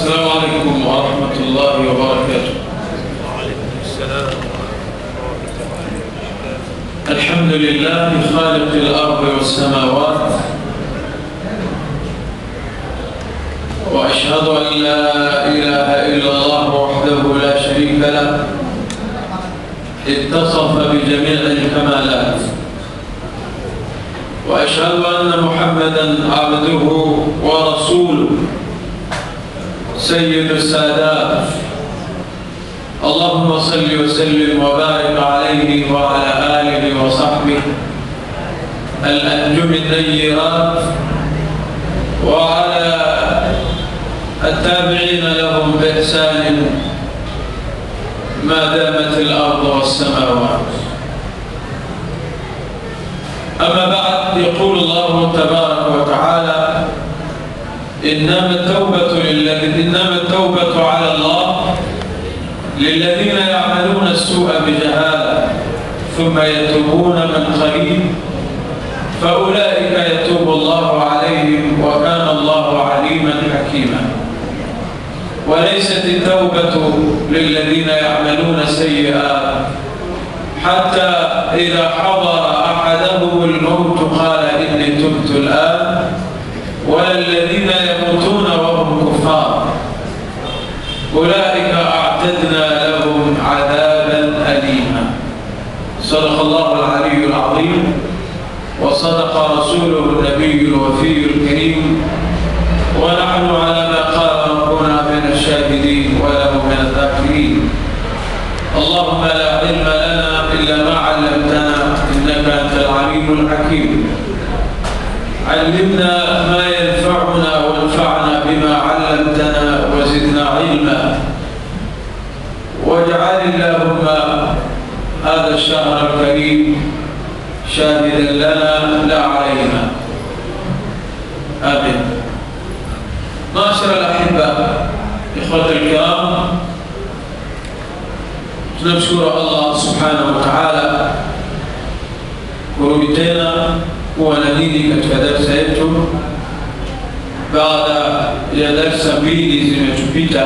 السلام عليكم ورحمة الله وبركاته وعليكم السلام الحمد لله خالق الأرض والسماوات وأشهد أن لا إله إلا الله وحده لا شريك له اتصف بجميع الكمالات وأشهد أن محمدا عبده ورسوله سيد السادات اللهم صل وسلم وبارك عليه وعلى آله وصحبه الأنجم النيرات وعلى التابعين لهم بإحسان ما دامت الأرض والسماوات أما بعد يقول الله تبارك وتعالى إنما التوبة للذين إنما التوبة على الله للذين يعملون السوء بجهالة ثم يتوبون من قريب فأولئك يتوب الله عليهم وكان الله عليما حكيما وليست التوبة للذين يعملون سيئات حتى إذا حضر أحدهم الموت قال إني تبت الآن ولا الذين يموتون وهم كفار أولئك أعتدنا لهم عذابا أليما صدق الله العلي العظيم وصدق رسوله النبي الوفي الكريم ونحن على ما قال ربنا من الشاهدين وله من الذاكرين اللهم لا علم لنا إلا ما علمتنا إنك أنت العليم الحكيم علمنا ما ينفعنا وانفعنا بما علمتنا وزدنا علما واجعل اللهم هذا الشهر الكريم شاهدا لنا لا علينا امين معاشر الاحبه اخوه الكرام tunamshukuru allah subhanahu wa taala kurudi tena kuwa na nini katika darsa yetu baada ya darsa mbili zimetupita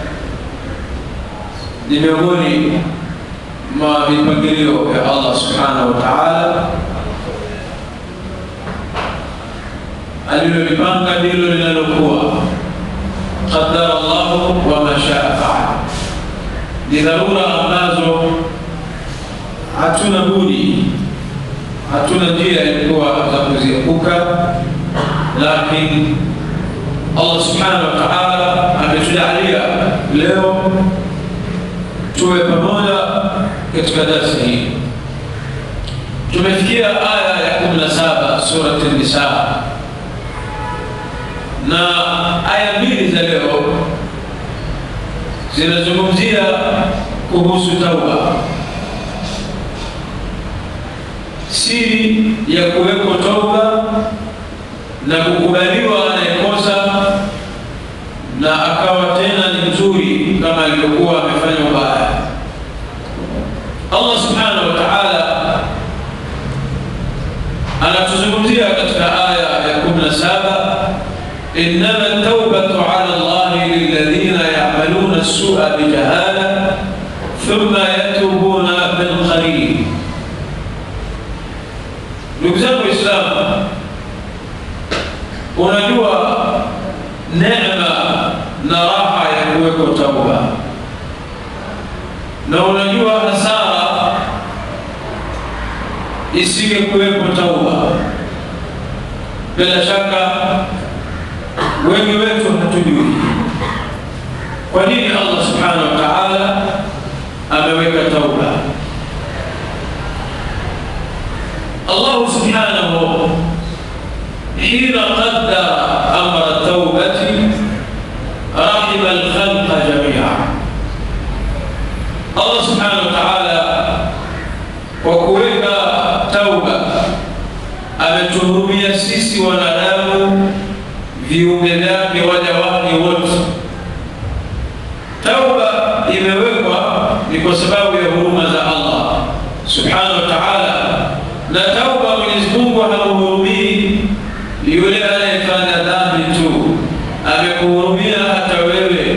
ni miongoni mwa mipangilio ya allah subhanahu wa taala alilolipanga ndilo linalokuwa qadara llahu wa mashaa faal ni dharura ambazo hatuna budi hatuna njia ilikuwa za kuziepuka lakini allah subhanahu wa taala ametujalia leo tuwe pamoja katika darsi hii tumefikia aya ya 17 surati nisa na aya mbili za leo zinazungumzia kuhusu tauba siri ya kuwekwa tauba na kukubaliwa anayekosa na akawa tena ni mzuri kama alivyokuwa amefanya ubaya allah subhanahu wa taala anatuzungumzia katika aya ya 17 innama taubatu ala llahi lilladhina yamaluna sua bijahala thumma yatubuna min qarib ndugu zangu waislamu unajua neema na raha ya kuwekwa tauba na unajua hasara isige kuwekwa tauba bila shaka wengi wetu hatujui kwa nini allah subhanahu wa taala ameweka tauba الله سبحانه حين قدر امر التوبه رحم الخلق جميعا الله سبحانه وتعالى وكوeka tauba ametuhurumia sisi wanadamu viumbe vyake waja wake wote tauba imewekwa ni kwa sababu ya huruma za allah subhanahu wa taala na tauba mwenyezi mungu hamhurumii yule anayefanya dhambi tu amekuhurumia hata wewe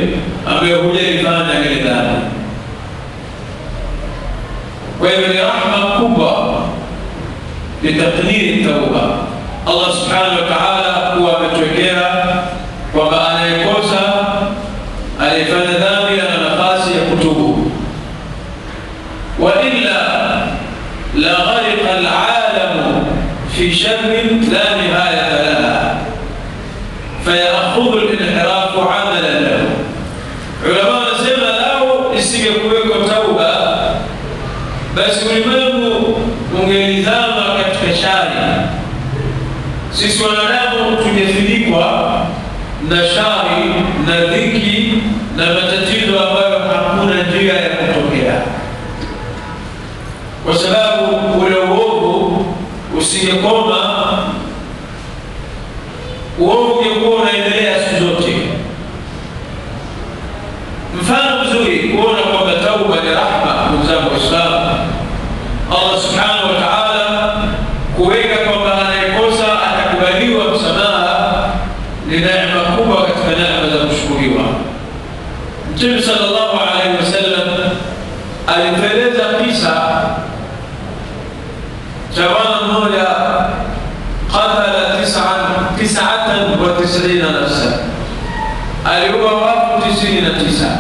Allah subhanahu wa ta'ala kuwa ametuwekea kwamba anayekosa aliyefanya dhambi ana nafasi ya kutubu, wa illa la ghariqa alalamu fi sharrin la nihayata laha fayakhudhu linhirafu amalan lahu. Ulama wanasema lau isingekuweko tauba, basi ulimwengu ungelizama katika shari. Sisi wanadamu tungefinikwa na shari na dhiki na matatizo ambayo hakuna njia ya kutokea, kwa sababu ule uovu usingekoma, uovu ungekuwa unaendelea siku zote. Mfano mzuri kuona kwamba tauba ni rahma, ndugu zangu Waislamu. Allah subhanahu wa ta'ala kuweka kwamba anayekosa atakubaliwa msamaha ni neema kubwa katika neema za kushukuriwa. Mtume sallallahu alaihi wasallam alitueleza kisa cha bwana mmoja qatala tis'an tis'atan wa tis'ina nafsan, aliua watu tisini na tisa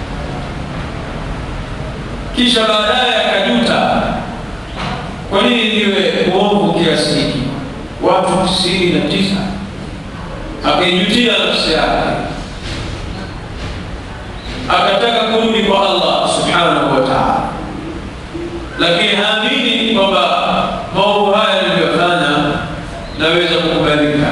kisha baadaye akajuta, kwa nini niwe uovu kiasi hiki? Watu tisini na tisa akaijutia nafsi yake, akataka kurudi kwa Allah subhanahu wa ta'ala, lakini haamini kwamba maovu haya niliyofanya naweza kukubalika,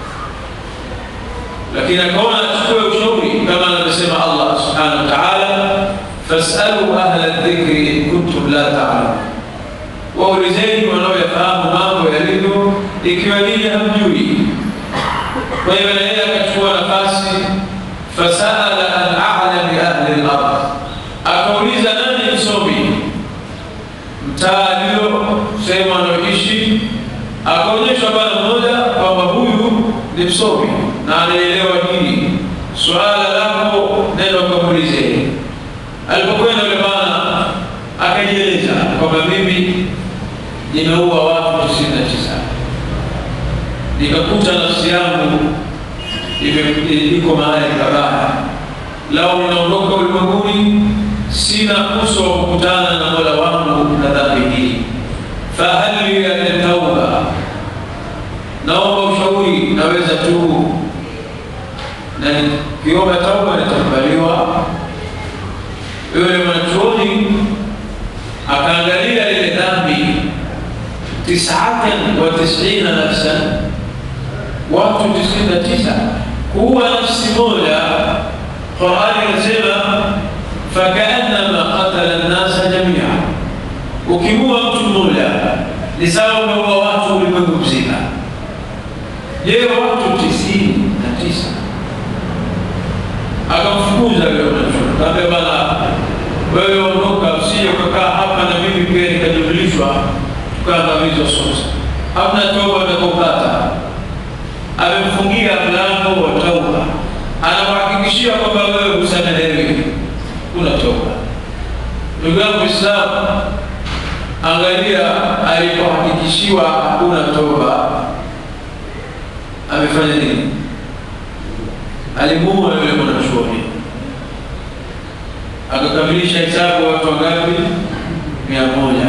lakini akaona achukue ushauri kama anavyosema Allah subhanahu wa ta'ala, fasalu ahla dhikri in kuntum la ta'lamun, waulizeni wanaoyafahamu mambo yalivyo ikiwa ninyi hamjui. Kwa hiyo na yeye akachukua nafasi, fasaala an a'lami ahli al-ard, akauliza nani msomi mtaa alio sehemu anaoishi, akaonyeshwa bwana mmoja kwamba huyu ni msomi na anaelewa dini, suala lako nenda ukamuulize. Alipokwenda yule bwana akajieleza kwamba mimi nimeua watu tisini na tisa nikakuta nafsi yangu iko mahali pabaya, lau ninaondoka ulimwenguni sina uso wa kukutana na mola wangu na dhambi hii, fahal li min tauba, naomba ushauri, naweza tu na kiomba tauba nitakubaliwa? Yule mwanachuoni akaangalia ile dhambi tisatan wa tisina nafsan watu tisini na tisa kuwa nafsi moja. Qurani inasema fakaannama qatala nnasa jamia, ukiua mtu mmoja ni sawa umeua watu ulimwengu mzima. Je, watu tisini na tisa akamfukuza yule mwanachuoni, kaambia bana, wewe ondoka, usije ukakaa hapa na mimi pia nikajumlishwa tukaangamizwa sote. Hamna toba utakopata amemfungia mlango wa tauba, anamhakikishia kwamba wewe husamehewi, kuna toba. Ndugu yangu Islamu, angalia, alipohakikishiwa hakuna toba, amefanya nini? Alimuua yule mwanachuoni, akakamilisha hesabu watu wangapi? mia moja.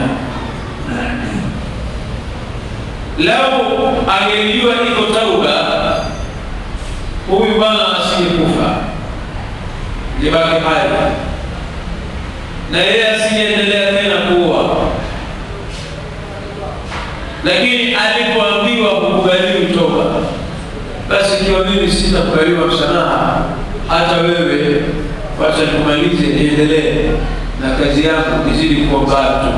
Lau angelijua iko tauba, huyu bwana asingekufa, libaki hai na yeye asingeendelea tena kuua. Lakini alipoambiwa kukubaliwi toba, basi ikiwa mimi sitakubaliwa msamaha, hata wewe wacha tumalize, niendelee na kazi yangu, izidi kuwa mbali tu.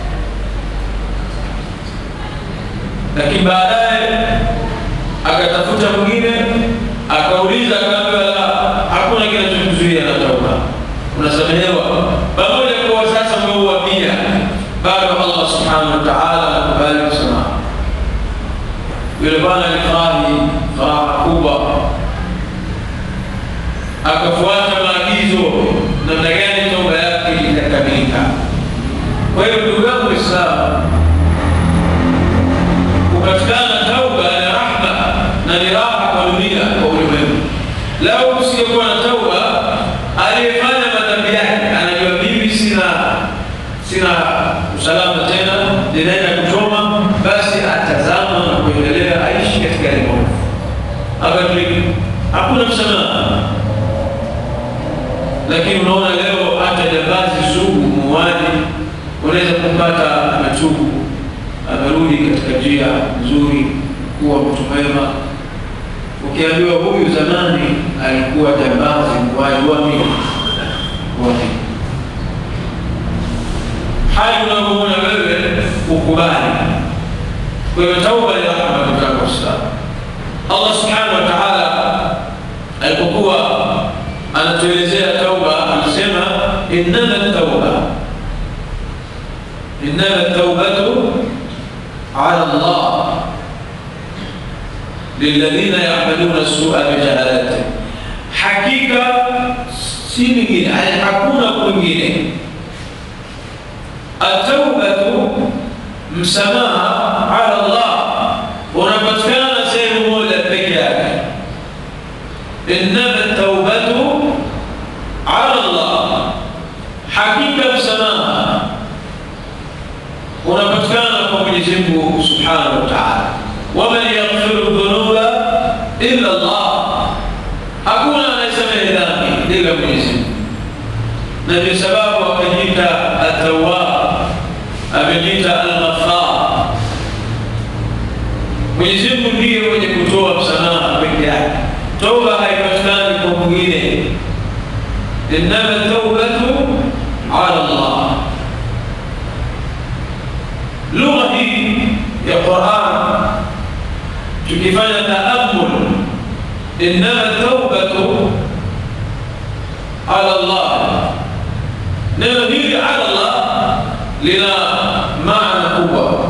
lakini baadaye akatafuta mwingine akauliza, akaambiwa la, hakuna kinachokuzuia na toba, unasamehewa. Pamoja kuwa sasa umeua pia, bado Allah subhanahu wa ta'ala anakubali msamaha. Yule bwana alifurahi furaha kubwa, akafuata maagizo namna gani toba yake itakamilika. Kwa hiyo ndugu yangu Waislamu, kupatikana tauba na abadilike, hakuna msamaha. Lakini unaona leo hata jambazi sugu, muuaji, unaweza kumpata ametubu, amerudi katika njia nzuri, kuwa mtu mwema. Ukiambiwa huyu zamani alikuwa jambazi, muuaji, wamini wamini hali unavyoona wewe ukubali. Kwa hiyo tauba ni rahma, ndugu zangu Waislamu. Allah subhanahu wa ta'ala alipokuwa anatuelezea tauba anasema innama tauba innama taubatu ala Allah lilladhina yamaluna sua bijahalati, hakika si lingine, hakuna kwingine Ataubatu, msamaha ala Allah unapatikana sehemu moja peke yake. Innama taubatu ala Allah, hakika msamaha unapatikana kwa Mwenyezi Mungu subhanahu wa taala. Waman yaghfiru dhunuba illa Allah, hakuna anayesamehe dhambi ila Mwenyezi Mungu, na ndio sababu akajiita Atawwab amejiita Al-Ghaffar. Mwenyezi Mungu ndiye mwenye kutoa msamaha peke yake. Toba haipatikani kwa mwingine, innama taubatu ala Allah. Lugha hii ya Qur'an tukifanya taammul, innama taubatu ala Allah, neno hili ala Allah lina maana kubwa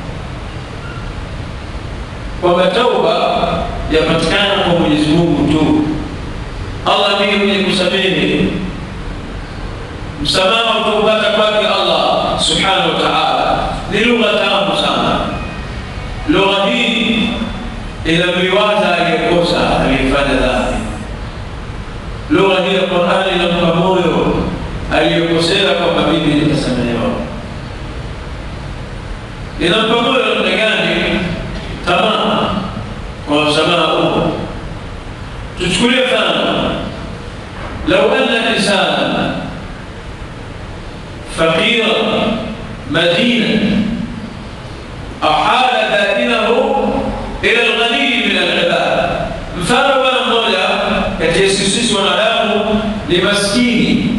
kwamba tauba yapatikana kwa Mwenyezi Mungu tu. Allah ndiye mwenye kusamehe. Msamaha utaupata kwake Allah subhanahu wa ta'ala. Ni lugha tamu sana. Lugha hii inamliwaza aliyekosa, aliyefanya dhambi. Lugha hii ya Qur'ani inampa moyo aliyekosea kwamba mimi nitasamehewa inampa moyo namna gani? Tamaa kwa msamaha huo. Tuchukulie mfano, lau anna insana faqira madina ahala dainahu ila alghaniyi min alibad, mfano bwana mmoja kati ya sisi wanadamu ni maskini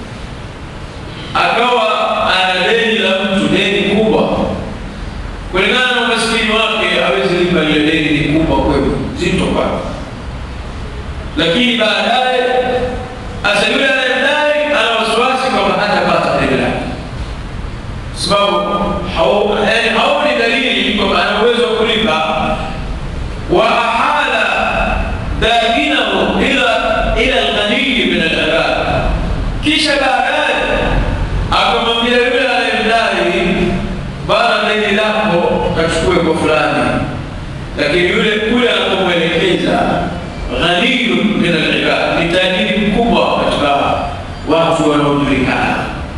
akawa ana deni la mtu, deni kubwa kulingana na umaskini wake hawezi lipa lile deni, ni kubwa kweli, zito kwake. Lakini baadaye hasa yule anayedai ana wasiwasi kwamba hatapata deni lake, sababu haoni dalili kwamba ana uwezo wa kulipa. wa ahala dainahu ila ila alghaniyi min alibad, kisha baadaye akamwambia yule anayemdai bana deni lako kachukue kwa fulani, lakini yule kule anapomwelekeza ghaniyu min alibad, ni tajiri mkubwa katika watu wanaojulikana.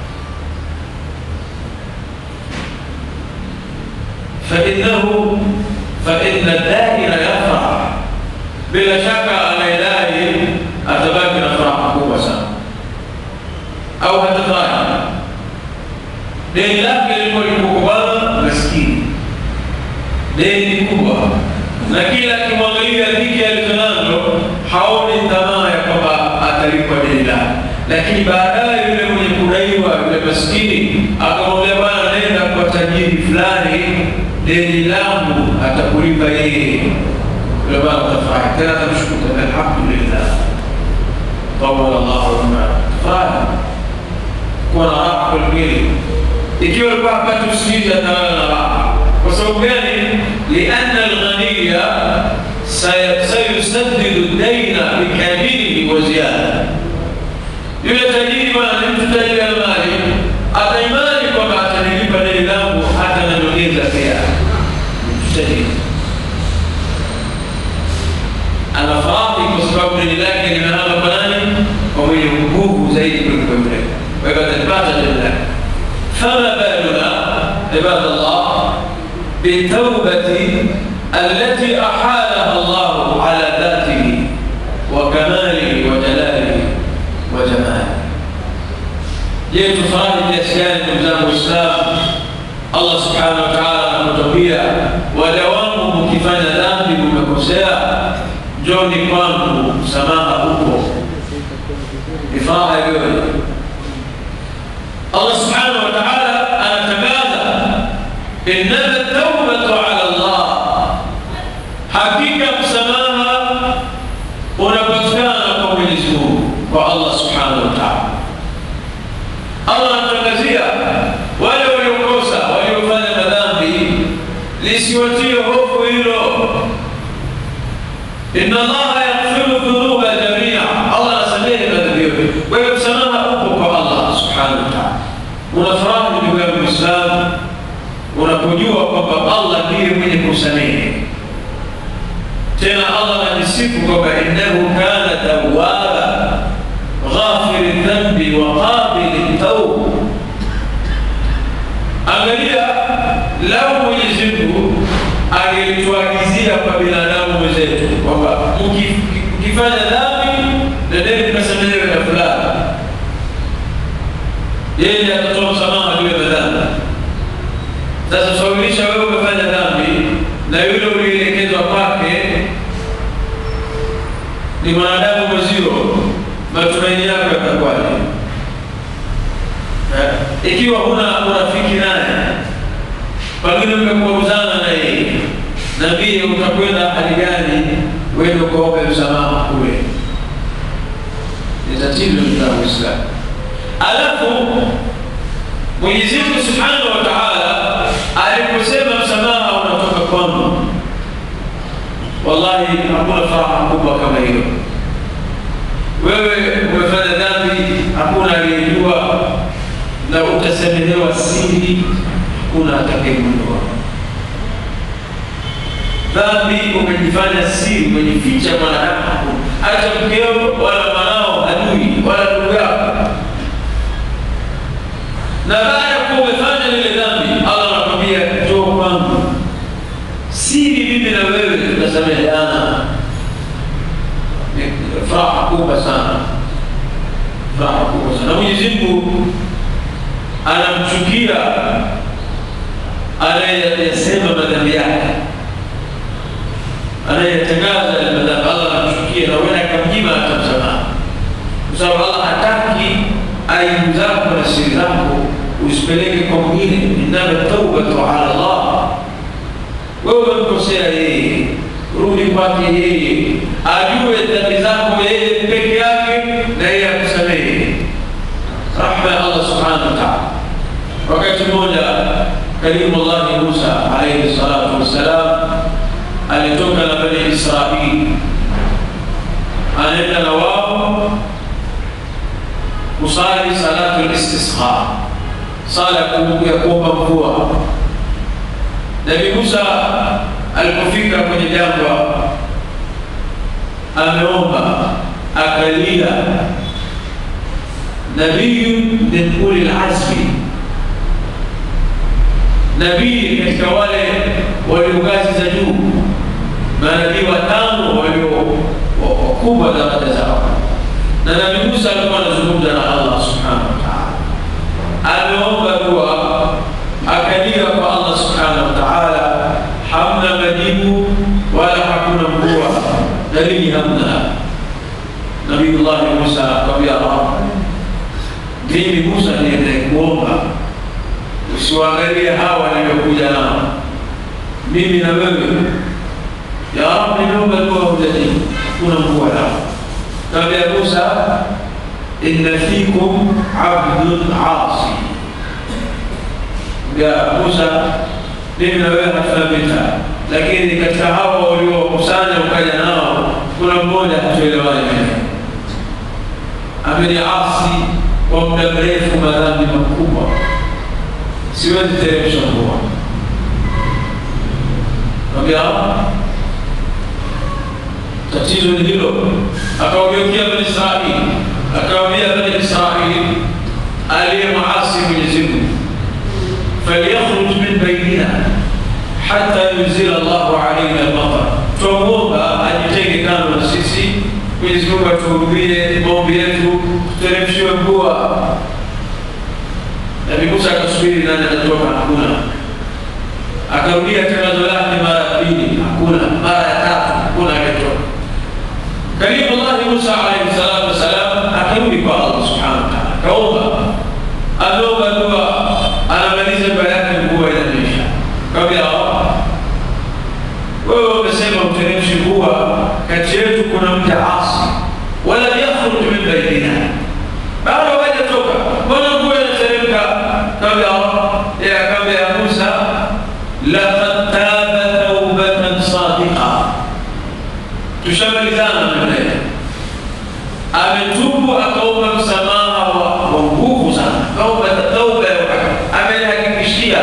fainahu faina daina yafrah, bila shaka anayedai atabaki na furaha kubwa sana, au hatafurahi deni lake lilikuwa likukubana maskini, deni kubwa, na kila akimwangalia dhiki alizonazo haoni tamaa ya kwamba atalipwa deni lake. Lakini baadaye yule mwenye kudaiwa, yule maskini akamwambia, bwana, nenda kwa tajiri fulani, deni langu atakulipa yeye. Yule bwana atafurahi tena, atamshukuru, alhamdulillah, tawala llahu lana, furahi kuwa na raha kwelikweli ikiwa alikuwa hapati usingizi atalala na raha. Kwa sababu gani? lianna alghaniya sayusaddidu daina bikamilihi wa ziyada. Yule tajiri bwana ni mtu tajiri ya mali, ataimani kwamba atanilipa deni langu hata na nyongeza pia. Mtu tajiri anafurahi kwa sababu deni lake limehama kwa nani? Kwa mwenye nguvu zaidi kuliko yule, kwa hivyo atalipata deni lake. فما بالنا عباد الله بالتوبة التي أحالها الله على ذاته وكماله وجلاله وجماله je tufanye kiasi gani ndugu zangu waislamu allah subhanahu wa taala anakutambia waja wangu mkifanya dhambi mmekosea njoni kwangu msamaha huko ni furaha iliyoje allah subhanahu wa taala anatangaza innama taubatu ala llah hakika msamaha unapatikana kwa mwenyezi mungu kwa allah subhanahu wa taala allah anatangazia wale waliokosa waliofanya madhambi lisiwatie hofu hilo inna allaha yaghfiru dhunuba jamia allah anasamehe madhambi yote kwa hiyo msamaha upo kwa allah subhanahu wa taala unafurahi ndugu yangu mwislamu unapojua kwamba allah ndiye mwenye kusamehe tena allah anajisifu kwamba innahu kana tawaba ghafiri dhambi wa qabili tauba angalia lau mwenyezi mungu angelituagizia kwa binadamu wenzetu kwamba mkifanya dhambi nendeni mkasamehewe na fulani yeye atatoa msamaha juu ya madhambi sasa sawirisha wewe umefanya dhambi na yule ulielekezwa kwake ni mwanadamu mwezio matumaini yako yatakuwaje ikiwa huna urafiki naye pengine mmekuuzana na yeye nambie utakwenda hali gani wende ukaombe msamaha kule ni tatizo la uislamu alafu mwenyezi mungu subhanahu wa taala aliposema msamaha unatoka kwangu wallahi hakuna faraha kubwa kama hiyo wewe umefanya dhambi hakuna aliyejua na utasamehewa siri hakuna atakayegundua dhambi umejifanya siri umejificha mwanadamu hakuna hata mkeo wala mwanao adui wala ndugu yako na baada ya kuwa umefanya lile dhambi allah anakwambia njoo kwangu siri mimi na wewe tutasameheana furaha kubwa sana furaha kubwa sana na mwenyezi mungu anamchukia anayesema madhambi yake anayetangaza yale madhambi allah anamchukia na wenda akamjima atamsamaha kwa sababu allah hataki aibu zako na siri zako usipeleke kwa mwingine innama taubatu ala llah wewe umemkosea yeye rudi kwake yeye ajue dhambi zako yeye peke yake na yeye akusamehe rahma ya allah subhanahu wa taala wakati mmoja kalimullahi musa alaihi salatu wassalam alitoka na bani israili anaenda na wao kusali salatu listisqa sala ya kuomba mvua nabi musa alipofika kwenye jangwa ameomba akalia nabiyun min uli lazmi nabii katika wale walio ngazi za juu manabii watano walio wakubwa daraja zao na nabii musa alikuwa anazungumza na allah subhanahu wa taala ameomba dua akalia kwa allah subhanahu wa taala hamna majibu wala hakuna mvua dalili hamna nabiyullahi musa akamwambia rab mimi musa niende kuomba usiwaangalie hawa niliokuja nao mimi na wewe ya rab nimeomba dua hujajibu kuna mvua nao kaambia musa inna fikum abdun asi ya musa mimi na wewe hatuna vita lakini katika hawa waliokusanya ukaja nao kuna mmoja hatuelewani naye ameniasi kwa muda mrefu madhambi makubwa siwezi teremsha mvua ambia tatizo ni hilo akawageukia bani israili akawambia bani israili aliye maasi mwenyezi mungu فليخرج من بيننا حتى ينزل الله علينا المطر توموبا ajitenge tuhurumie maombi yetu, tuteremshiwe mvua. Nabii Musa akasubiri nani atatoka, hakuna. Akarudia tangazo lake mara ya pili, hakuna. Mara ya tatu, hakuna akatoka. Kalimullahi Musa alaihi salatu wassalam akarudi kwa Allah subhanahu wa taala, kaomba, ameomba dua, anamaliza dua yake, mvua inanyesha. Kaambia Allah, wewe umesema uteremshi mvua, kati yetu kuna mja asi, wala yakhruj min bainina, bado hawajatoka, mbona mvua inateremka? Kaambia Allah, yeye akaambia ya Musa, laqad taba taubatan sadiqa tushamalizana mbele ametubu akaomba msamaha wa wa nguvu sana akaomba tauba ya wakati amenihakikishia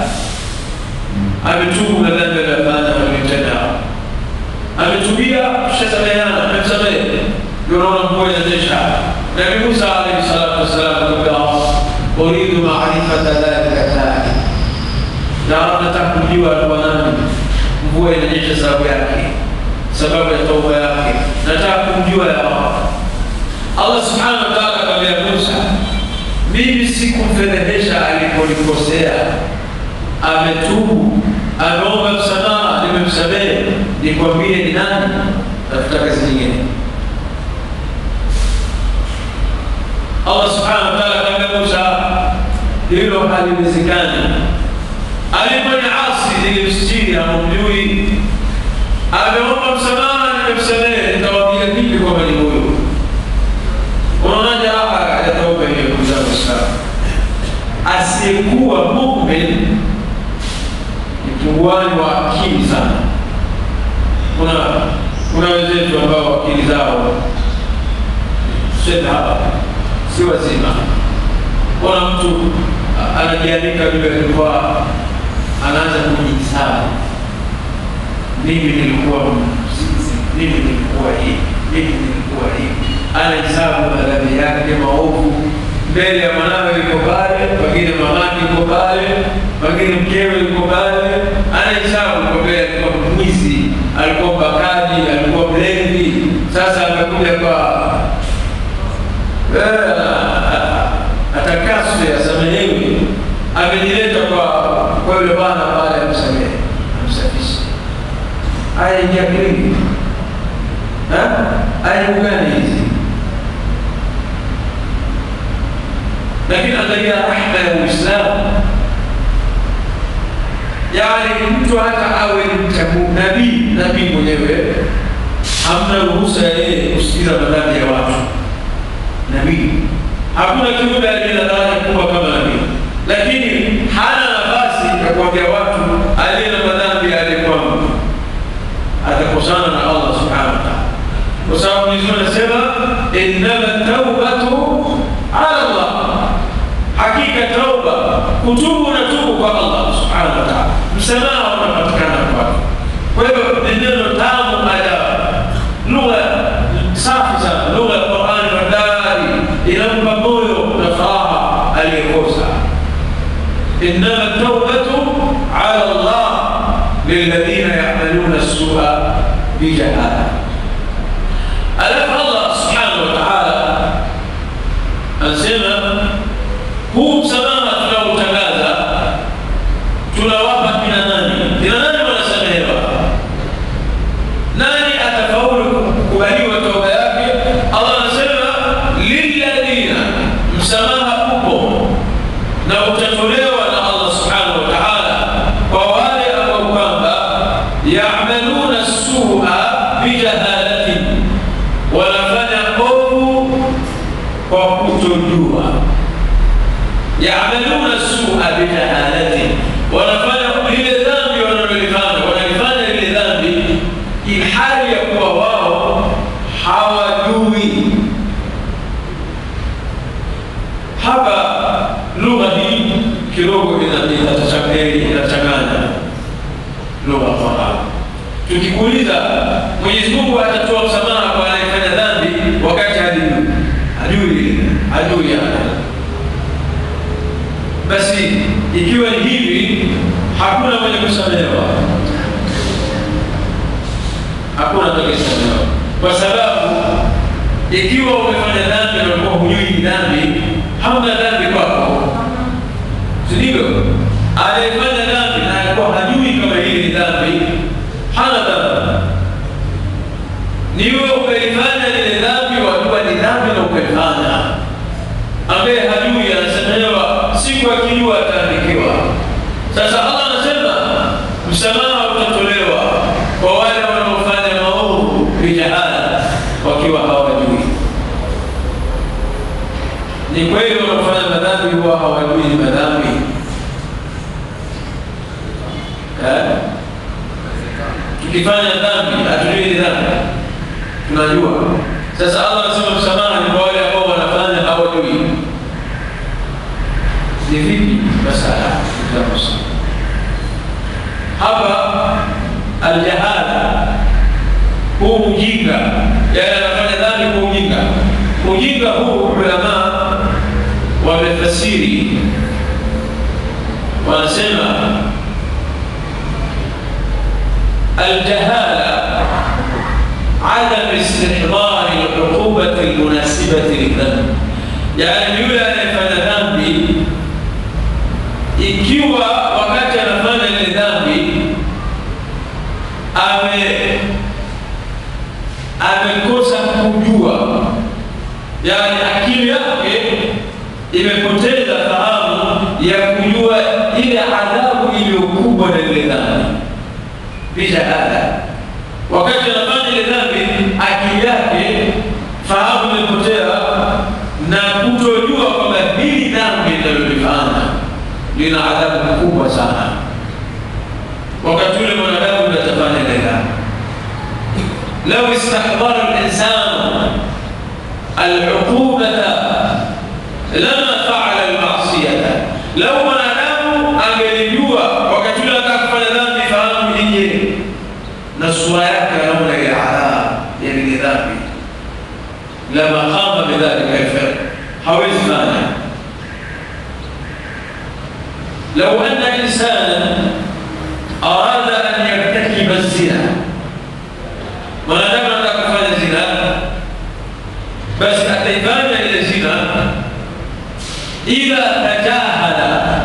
ametubu na dhambi aliyofanya walitenda ametubia tushasameheana amemsamehe ndio unaona mvua inanyesha nabii musa alaihi salatu wassalam akamwambia uridu maarifata dhalika thani na nataka kujua alikuwa nani mvua inanyesha sababu yake sababu ya tauba yake nataka kumjua ya Allah Allah subhanahu wa ta'ala akamwambia Musa mimi sikumfedhehesha aliponikosea ametubu ameomba msamaha nimemsamehe nikwambie ni nani tafuta kazi nyingine Allah subhanahu wa ta'ala akamwambia Musa hilo haliwezekani alifanya asi nilimstiri hamumjui ameomba msamaha nimemsamehe nitawaambia vipi kwamba ni huyo unaonaje raha ya tauba hiyo ndugu zangu Waislamu asiyekuwa mumin ni punguani wa akili sana kuna kuna wenzetu ambao akili zao sema hapa si wazima kuna mtu anajiandika vile alikuwa anaanza kujihisabu mimi nilikuwa mzizi, mimi nilikuwa hivi, mimi nilikuwa hivi. Anahesabu madhambi yake maovu mbele ya mwanawe yuko pale, pengine mamake yuko pale, pengine mkewe yuko pale, anahesabu kwa mbele, alikuwa mwizi, alikuwa mbakaji, alikuwa mlevi. Sasa amekuja kwa atakaswe, asamehewe, amejileta kwa kwa yule bwana pale, amsamehe, amsafishe aya ingia akilini aya gani hizi lakini angalia rahma ya uislamu yani mtu hata awe mchagu nabii nabii mwenyewe hamna ruhusa ya yeye kusikiza madhambi ya watu nabii hakuna kiumbe aliye na daraja kubwa kama nabii lakini hana nafasi ya kuambia watu aliye na madhambi aliyekuwa mtu atakosana na Allah subhanahu wa ta'ala, kwa sababu Mwenyezi Mungu anasema innama taubatu ala Allah, hakika tauba kutubu na tubu kwa Allah subhanahu wa ta'ala, msamaha unapatikana kwake. Kwa hivyo ni neno tamu ajabu, lugha safi sana, lugha ya Qur'ani madari inampa moyo na furaha aliyekosa. innama taubatu ala Allah للذين يعملون السوء بجهالة ألف الله سبحانه وتعالى أنسمى huu msamaha tunaotangaza tunawapa kina nani? Kina nani wanasamehewa? Nani atafaulu kukubaliwa toba yake? Allah anasema lilladhina, msamaha upo na utatolewa na Allah subhanahu wa ta'ala kwa wale ambao kwamba yamaluna sua bijahalatin, wanafanya ovu kwa kutojua. Yamaluna sua bijahalatin, wanafanya lile dhambi wanalolifanya, wanalifanya lile dhambi ilhali ya kuwa wao hawajui. Hapa lugha hii kidogo inachanganya lugha Qur'an. Tukikuuliza, Mwenyezi Mungu atatoa msamaha kwa anayefanya dhambi wakati hajui hajui hajui yana. Basi ikiwa ni hivi, hakuna mwenye kusamehewa, hakuna atakayesamehewa kwa sababu ikiwa umefanya dhambi na ulikuwa hujui ni dhambi, hamna dhambi kwako, si ndivyo? Aliyefanya dhambi na alikuwa hajui kama hili ni dhambi, hana dhambi. Ni wewe ukalifanya lile dhambi, wajua ni dhambi na ukalifanya. Ambaye hajui anasemewa, siku akijua ataandikiwa. Sasa Allah anasema msamaha utatolewa kwa wale wanaofanya maovu bijahala, wakiwa hawajui. Ni kweli wanaofanya madhambi huwa hawajui ni madhambi eh? Tukifanya dhambi hatujui ni dhambi, tunajua. Sasa Allah anasema msamaha ni kwa wale ambao wanafanya hawajui. Ni vipi masala tutakusoma hapa aljahala, huu ujinga, yale anafanya dhambi kwa ujinga. Ujinga huu ulama wamefasiri, wanasema aljahala adam istihdari luqubati lmunasibati lidhambi, yani yule anayefanya dhambi ikiwa wakati anafanya ile dhambi ame amekosa kujua, yani akili yake imepoteza fahamu ya kujua ile adhabu iliyokubwa na ile dhambi bijahala. Wakati anafanya ile dhambi, akili yake fahamu imepotea na kutojua kwamba hili dhambi linalolifanya lina adhabu kubwa sana. Wakati ule mwanadamu ndio atafanya ile dhambi. lau istahdara linsanu alcuqubata lama faala almasiyata, lau mwanadamu angelijua wakati ule anataka kufanya dhambi, fahamu ije na sura yake anaona ile adhabu ya ile dhambi, lama qama bidhalika alfi'l, hawezi fanya لو أن إنسانا أراد أن يرتكب الزنا mwanadamu anataka kufanya zina, basi ataifanya ile zina, ila tajahala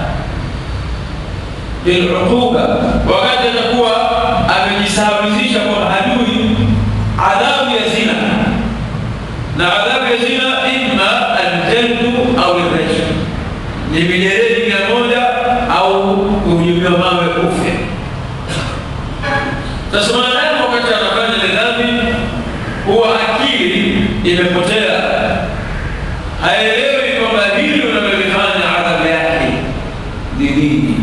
biluquba, wakati atakuwa amejisahaulisha kwa hajui adhabu ya zina, na adhabu ya zina imma aljaldu au lrajm, ni mijeledi mia moja au kuhujumiwa mawe ufe. Sasa mwanadamu wakati anafanya ile dhambi, huwa akili imepotea, haelewi kwamba hili unalolifanya adhabu yake ni nini.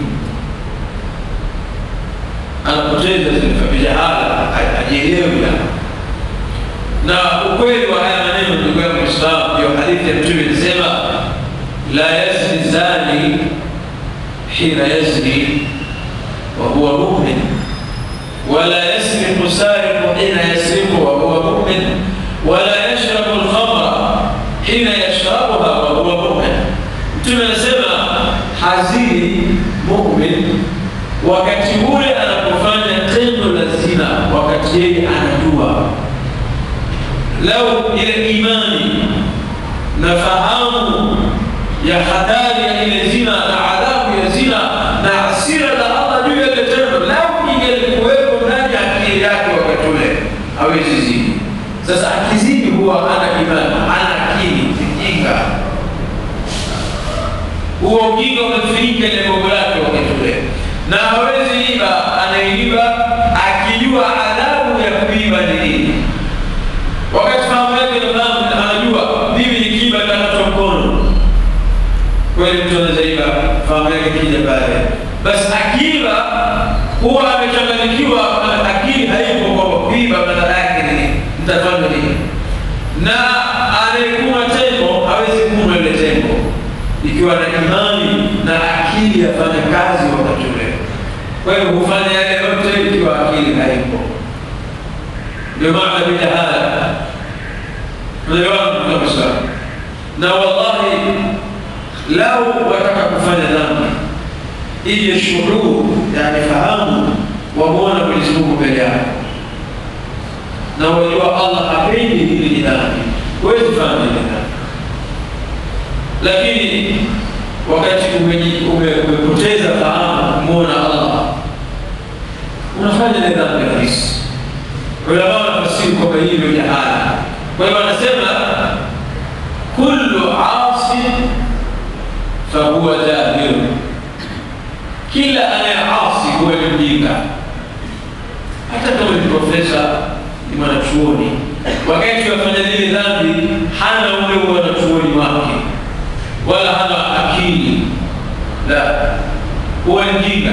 Anapoteza bijahala, hajielewi. Na ukweli wa haya maneno, ndugu yangu Muislamu, ndio hadithi ya Mtume inasema la yazni zani hina yazni wa huwa mumin wala yasriqu sariqu hina yasriqu wa huwa mumin wala yashrabu lkhamra hina yashrabuha wa huwa mumin. Mtume anasema hazini mumin wakati ule anapofanya tendo la zina, wakati yeye anajua. Lau ile imani na fahamu ya hatari ya ile zina na adhabu ya zina na hasira za Allah juu ya ile tendo, lau ingelikuwepo ndani ya akili yake wakati ule, hawezi zini. Sasa akizini huwa hana imani, hana akili, mjinga. Huo ujinga umefinika ile mambo yake wakati ule, na hawezi iba. Anaiba akijua adhabu ya kuiba ni nini, wakati fahamu yake nafahamu, anajua mimi nikiiba takatwa mkono kweli mtu anaweza iba fahamu yake kija pale, basi akiba huwa amechanganyikiwa, akili haipo kwa kuiba madhara yake nini, mtafanya nini? Na anayekuma tembo hawezi kuma ile tembo ikiwa na imani na akili yafanya kazi wakati ule. Kwa hiyo hufanya yale yote ikiwa akili haipo. Ndio maana bijahala, tunaelewana kabisa. Na wallahi lau wataka kufanya dhambi ije shuhuru, yani fahamu, wamwona Mwenyezi Mungu mbele yako na wajua Allah hapendi hili ni dhambi, huwezi fanya ile dhambi lakini wakati umeji- ume- umepoteza fahamu kumwona allah unafanya ile dhambi rahisi ulama wanafasiri kwamba hii ndio jahala kwa hivyo anasema kullu asin fahuwa jahil kila anayeasi huwa ni mjinga hata kama ni profesa ni mwanachuoni wakati wafanya zile dhambi hana ule wanachuoni wake wala hana akili la huwa ni mjinga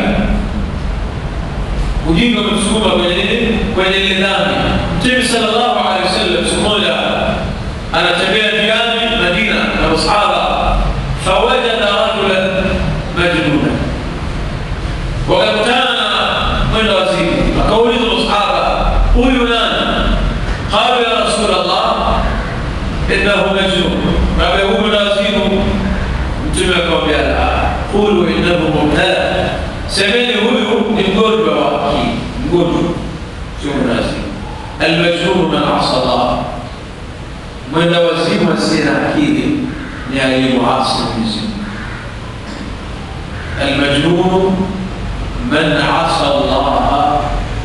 ujinga umemsukuma kwenye nini kwenye ile dhambi mtume sallallahu alaihi wasallam siku moja anatembea njiani madina na masahaba fawajada rajulan majnuna wakakutana na mwenda wazimu akauliza masahaba huyu nani qalu ya rasul allah innahu majnun kabe huyu mwenda wazimu mtume akamwambia la qulu innahu mubtala semeni huyu ni mgonjwa wa akili mgonjwa sio mnazimu almajnun man asa allah mwenda wazimu asiye na akili ni aliyemuasi Mwenyezi Mungu المجنون من عصى الله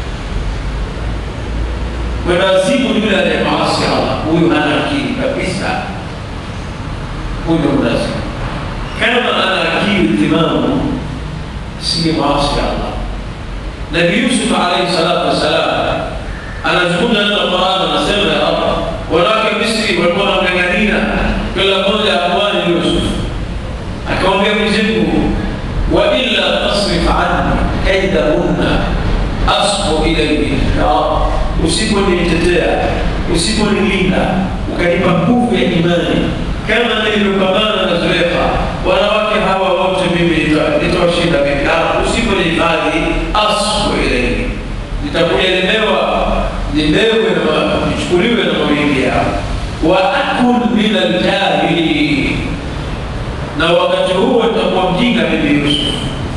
ونازيب yule anayemaasi Allah huyu hana akili kabisa huyu mnazimu kama ana akili timamu si maasi Allah Nabii Yusuf alayhi salatu wassalam anazungumza neno la Qur'an anasema ya Allah wanawake Misri walikuwa wanamng'ang'ania kila mmoja amwani Yusuf akamwambia Mwenyezi Mungu wa illa tasrif anni kaidahunna asbu ilayhi ya Allah usiponitetea usiponilinda ukanipa nguvu ya imani kama nilivyopambana na Zulekha wanawake hawa wote mimi nita- nitawashinda vipi Ah, usiponihifadhi asbu ilayhi nitakuja lemewa nilewe na ma- nichukuliwe na mawingi yao wa akun min aljahili na wakati huo nitakuwa mjinga mimi Yusuf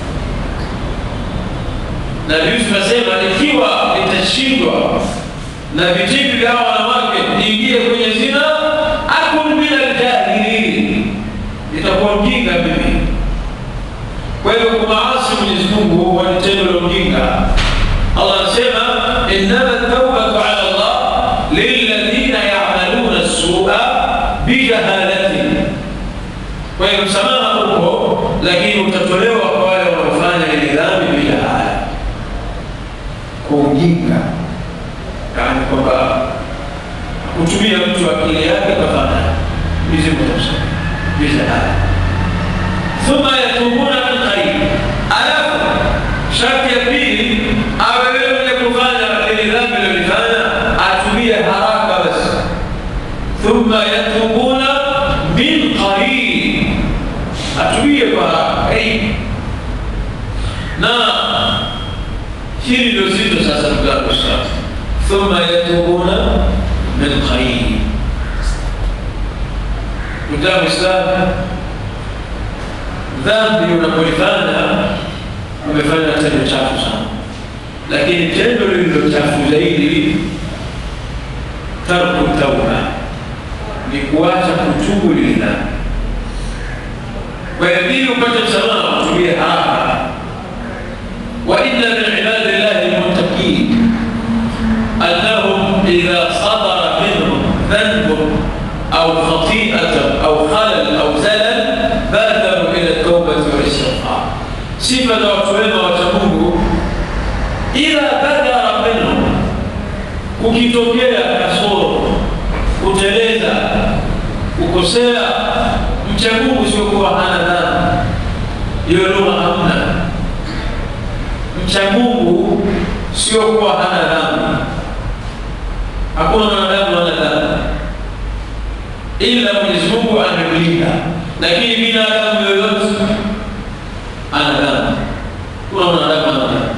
na Yusuf asema ikiwa nitashindwa na vitimbi vya hawa wanawake niingie kwenye zina akun min aljahilin nitakuwa mjinga mimi kwa hivyo kumaasi Mwenyezi Mungu huwa ni tendo la ujinga Allah anasema innama tawbatu ala Allah lilladhina ya'maluna as-su'a bijahalatin kwa hiyo msamaha upo lakini utatolewa kwa wale wanaofanya ile dhambi bila haya kwa ujinga yaani kwamba kutumia mtu akili yake kafanya mizimu tamsama bila haya thumma yatubuna min qarib alafu sharti ya pili awe wewe mwenye kufanya lile dhambi lilolifanya atubie haraka basi thumma yatubuna min qarib atubie kwa haraka hey. na hili ndio zito sasa ndugu yangu sasa thumma yatubuna min qarib ndugu yangu Islam dhambi unapolifanya umefanya tendo chafu sana lakini tendo lililo chafu zaidi tarku tauba ni kuacha kutubu lile dhambi kwa hiyo ili upate msamaha utumie haraka wa inna min ibadillahi almuttaqin annahum idha sadara minhum dhanbun au khati'atan au khalal au zalal badaru ila tawbati wal istighfar sifa za watu wema wacha Mungu ila badara minhum kukitokea kasoro kuteleza kukosea mcha Mungu sio kuwa hana dhambi hiyo lugha hamna mcha Mungu sio kuwa hana dhambi hakuna mwanadamu hana dhambi ila Mwenyezi Mungu amemlinda lakini binadamu yoyote ana dhambi kuna mwanadamu ana dhambi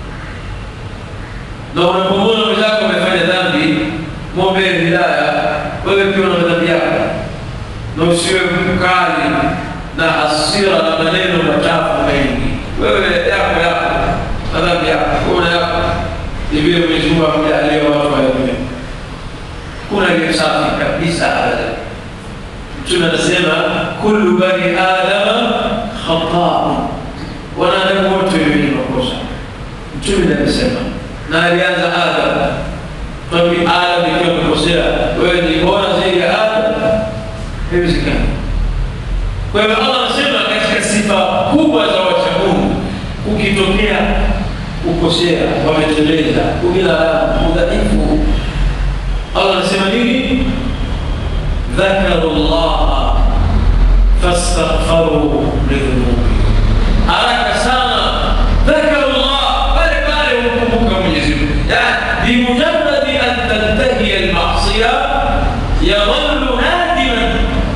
na unapomwona mwenzako amefanya dhambi mwombee hidaya wewe pia una dhambi yako na usiwe mkali na hasira na maneno machafu mengi wewe yako yako na dhambi yako una yako ni vile Mwenyezi Mungu amejalia watu waelewe kuna ile safi kabisa kabisa abada mtume anasema kullu bani adama khataun wanadamu wote wenye makosa mtume ndiye amesema na alianza adam kwani adam ikiwa amekosea wewe ni bora zaidi ya adam haiwezekani kwa hivyo allah anasema katika sifa kubwa za wacha mungu ukitokea kukosea wameteleza ubila udhaifu allah anasema nini ذكروا الله فاستغفروا لذنوبهم haraka sana ذكروا الله pale pale hukumbuka Mwenyezi Mungu yani bimujarradi an tantahi almasiya yadhallu nadiman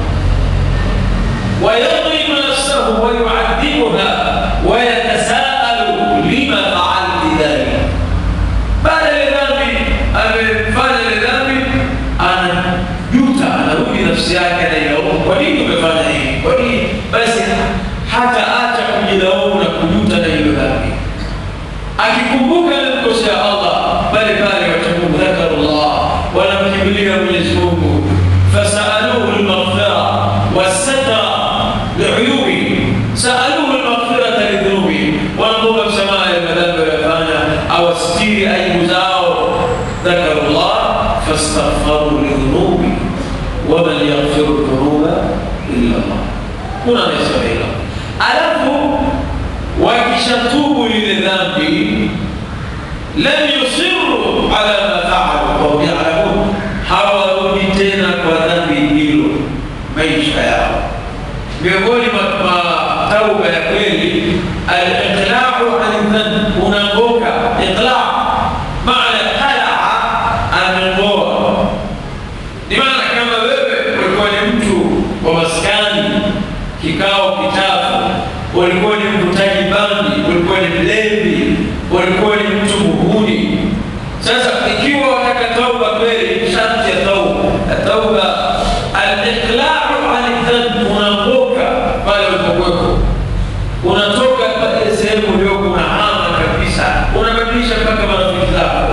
ويظلم نفسه ويعذبها ويتساءل لما فعلت ذلك بعد لذنبي amefanya lidhambi anajuta anarudi nafsi yake anailaumu kwa nini umefanya hivi kwa nini basi hata acha kujilaumu na kujuta na hilo dhambi akikumbuka alimkosea allah pale pale watamungu dhakarullah wanamkimbilia mwenyezi mungu fasaluhu lmaghfira wasatra liuyubi saluhu lmaghfirata lidhunubi wanamwomba msamaha ya madhambi wayafanya awastiri aibu zao ذكروا الله فاستغفروا لذنوبهم ومن يغفر الذنوب الا الله kuna anayesema hilo alafu wakishatubu lile dhambi lam yusiru ala ma faalu wahum yalamun hawarudi tena kwa dhambi hilo maisha yao miongoni mwa tauba ya kweli aliqlau ani dhanb unaanguka iqla maana qalaa ameng'oa ni maana kama wewe ulikuwa ni mtu wa maskani kikao kitabu ulikuwa ni mvutaji bangi ulikuwa ni mlevi ulikuwa ni mtu muhuni sasa ikiwa wataka tauba kweli sharti ya tauba tauba aliqlau ani dhanb unaanguka pale ulipokuwepo unatoka pale sehemu uliokuwa unahama kabisa unabadilisha mpaka marafiki zako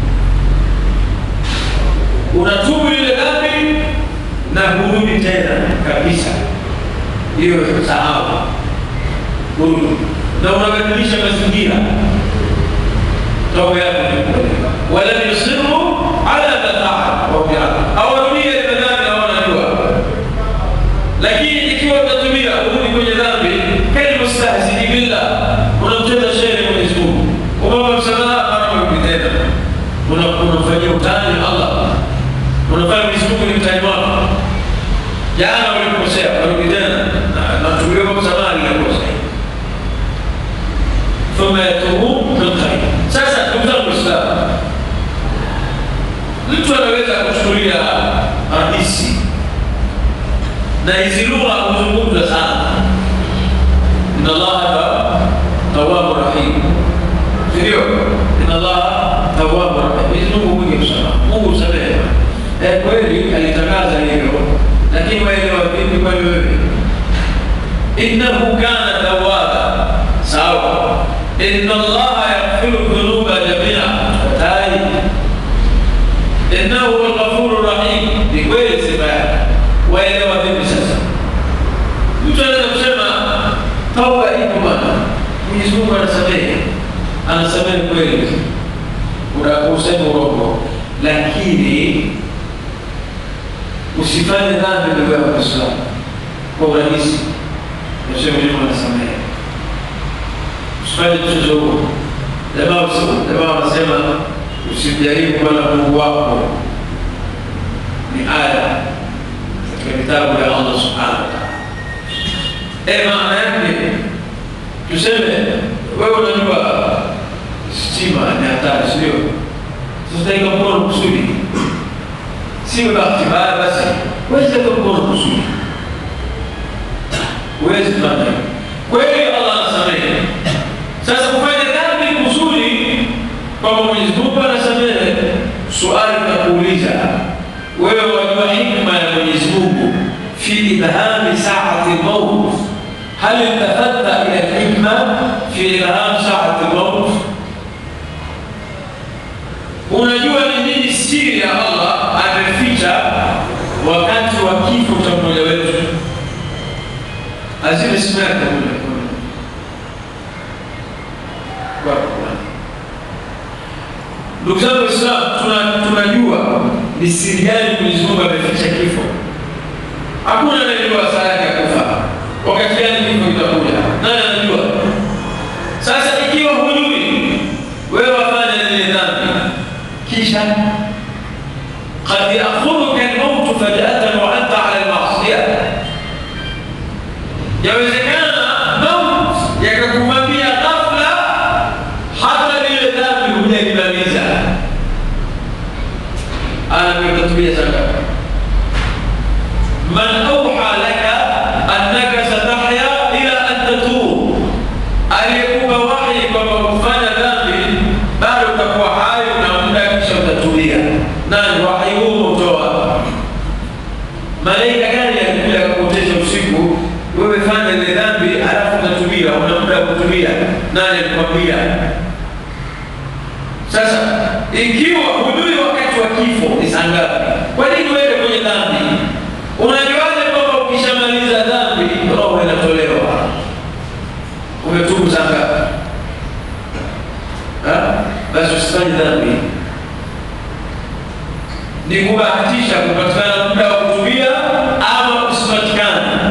unatubu ile dhambi na hurudi tena kabisa hiyo sahau hurudi na unabadilisha mazingira toba yako walam yusiru ala ma faal hawarudie ile dhambi hawanajua lakini ikiwa utatumia urudi kwenye dhambi kalmustahzini billah unamcheza shere mwenyezi mungu umama msamaha anakurudi tena unamfanyia utani allah unafanya mwenyezi mungu ni mtani wako jana ulikosea unarudi tena natumiwa msamaha linakosa thumma yatubu min khair sasa ndugu zangu waislamu mtu anaweza kuchukulia hadisi na hizi lugha huzungumza sana inna allaha tawabu rahim sindio inna allaha tawabu rahim mwenyezi mungu mwingi msamaha mungu msamehe eh, kweli alitangaza hivyo lakini waelewa vipi kwani wewe innahu kana tawaba sawa inna allaha yaghfiru dhunuba jamia tai innahu huwa lghafuru rahim ni kweli sifa yake waelewa vipi sasa mtu anaweza kusema tauba ipo bana mwenyezi mungu anasamehe anasamehe kweli unakusema urongo lakini usifanye dhambi ndugu yako Muislamu kwa urahisi, nasema Mungu anasamehe. Usifanye mchezo huo. Jamaa jamaa wanasema usimjaribu Bwana Mungu wako, ni aya katika vitabu vya Allah subhanahu wa ta'ala. Eh, maana yake tuseme wewe unajua stima ni hatari, sio? Sasa ika mkono kusudi siwe bahati mbaya basi weze kumkono kusudi huwezi kufanya kweli allah anasamehe sasa kufanya dhambi kusudi kwamba mwenyezi mungu anasamehe suali takuuliza wewe wajua hikma ya mwenyezi mungu fi idhami saati lmaut hal iltafatta ila lhikma fi idham saati lmaut unajua ni nini siri ya allah ameficha wakati wa kifo cha mmoja wetu azime simu yake kule ndugu zangu Waislamu, tuna- tunajua ni siri gani Mwenyezi Mungu ameficha kifo. Hakuna anayejua saa yake ya kufa, wakati gani kifo kitakuja, nani anajua? Sasa ikiwa hujui, wewe wafanya lile dhambi, kisha قد يأخذك الموت فجأة وأنت على المعصية yawezekana maut yakakumamia ghafla hata lile dhambi hujalimaliza anavyotatumia zaka man auha laka annaka satahya ila an tatub aliyekupa wahi kwamba kufanya dhambi bado utakuwa hai na muda kisha utatubia nani wahi huo utoa malaika gani alikuja akakuotesha usiku wewe fanya ile dhambi alafu utatubia una muda wa kutubia nani alikwambia sasa ikiwa hujui wakati wa kifo ni saa ngapi kwa nini uende kwenye dhambi unajuaje kwamba ukishamaliza dhambi roho inatolewa umetubu saa ngapi Ha? basi usifanye dhambi ni kubahatisha kupatikana muda wa kutubia ama usipatikana.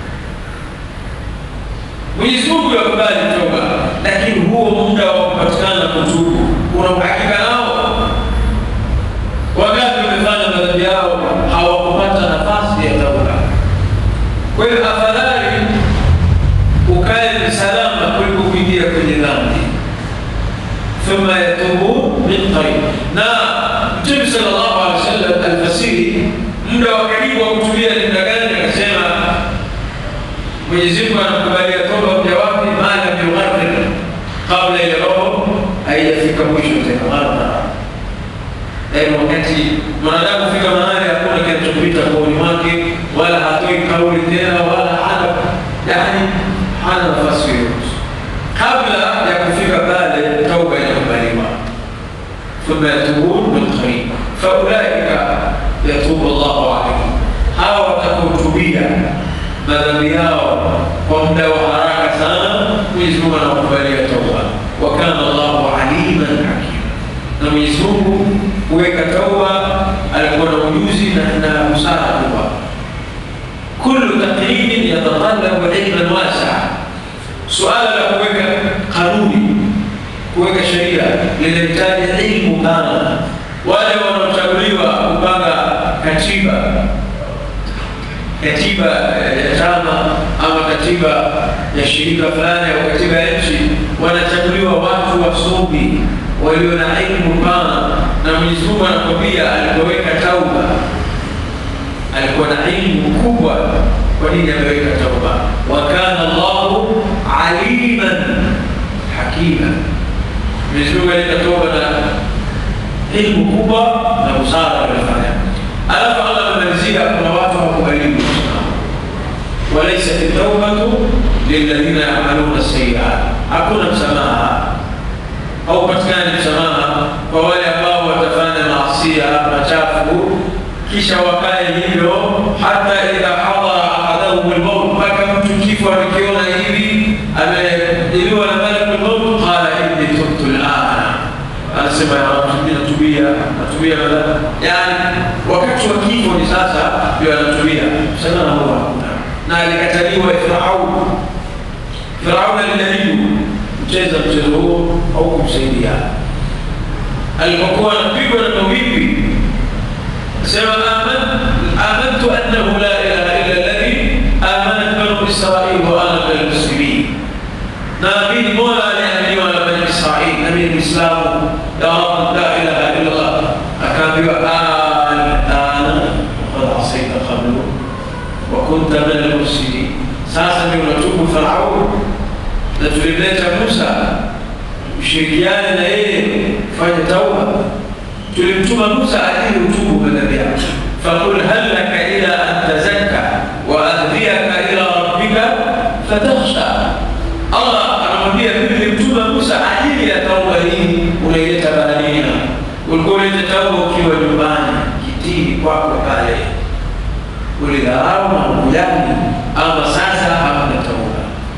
Mwenyezi Mungu yakubali toba, lakini huo muda wa kupatikana kutubu una uhakika nao? Wangapi wamefanya madhambi yao hawakupata nafasi ya toba? Kwa hiyo afadhali ukae salama kuliko kuingia kwenye dhambi. thumma yatubu min qarib na Mtume sallallahu alaihi wasallam alfasiri muda wa karibu wa kutulia ni muda gani? Akasema Mwenyezi Mungu anakubalia toba mja wake maala yughargir, kabla ile roho haijafika mwisho tena ghargara, yaani wakati mwanadamu fika mahali hakuna kinachopita kooni mwake, wala hatoi kauli tena, wala hana yani hana nafasi yoyote. Kabla ya kufika pale, tauba inakubaliwa ثم يتوبون من قريب فاولئك يتوب الله عليهم hawa watakaotubia madhambi yao kwa muda wa haraka sana mwenyezi mungu anakubalia tauba wa kana llahu aliman hakima na mwenyezi mungu huweka tauba alikuwa na ujuzi na na busara kubwa kullu taqribin yatatallabu ilman wasaa suala la kuweka kanuni kuweka sheria linahitaji ilmu pana. Wale wanaochaguliwa kupanga katiba katiba ya chama ama katiba ya shirika fulani au katiba ya nchi, wanachaguliwa watu wasomi walio na ilmu pana, na Mwenyezi Mungu anakwambia alipoweka tauba alikuwa na ilmu kubwa. Kwa nini ameweka tauba? wa kana Allahu aliman hakima Mwenyezi Mungu aleta toba na ilmu kubwa na busara walifanya. Alafu Allah amemalizia, kuna watu hawakubaliwi msamaha, walaysat at-tawbatu lilladhina ya'maluna sayyi'at, hakuna msamaha au patikani msamaha kwa wale ambao watafanya maasia machafu kisha wakae hivyo hata idha hadara ahadahum al-maut, mpaka mtu kifo amekiona hivi amejiliwa na malakul maut, qala inni tubtu al-ana, anasema ya Rabbi, mimi natubia, natubia badala, yani wakati wa kifo ni sasa ndio anatubia. Sana huwa hakuna na alikataliwa Firaun. Firaun alijaribu kucheza mchezo huo au kumsaidia alipokuwa anapigwa na mawimbi sema amantu annahu la ilaha illa alladhi amanat banu israil wa ana min almuslimin naamini mola aliambiwa na bani israil na mimi muislamu ya rab la ilaha illa allah akaambiwa alana waqad asaita qablu wa kunta min almufsidin sasa ndio unatubu faraun na tulimleta musa ushirikiane na yeye fanya tauba tulimtuma Musa ajili utubu madhambi yako faqul hal laka ila an tazakka wa ahdiyaka ila rabbika fatakhsha Allah anamwambia mimi nilimtuma Musa ajili ya tauba hii unaileta baharini ulikuwa unaleta tauba ukiwa nyumbani kitini kwako pale kulidharau na kujali, ama sasa hamna tauba.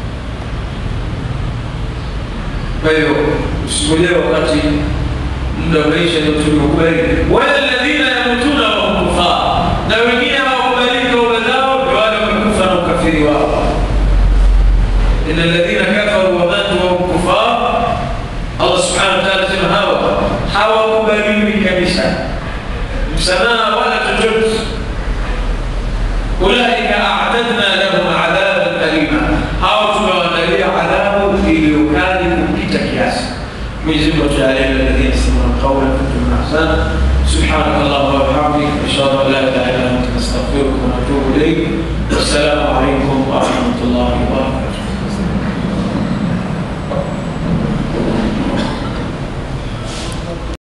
Kwa hiyo usingojee wakati muda umeisha ndio tuliokubali. Wala alladhina yamutuna wa hum kufar, na wengine hawakubali tauba zao, ndio wale wamekufa na ukafiri wao. Inna alladhina kafaru wa matu wa hum kufar, Allah subhanahu wa ta'ala sema hawa hawakubaliwi kabisa msamaha wala chochote. Ulaika a'tadna lahum adhaban alima, hao tumewaandalia adhabu iliyokali kupita kiasi. Mwenyezi Mungu atujalie alladhina yastami'una alqawla fayattabi'una ahsana. سبحانك اللهم وبحمدك اشهد ان لا اله الا انت نستغفرك ونتوب اليك والسلام عليكم ورحمه الله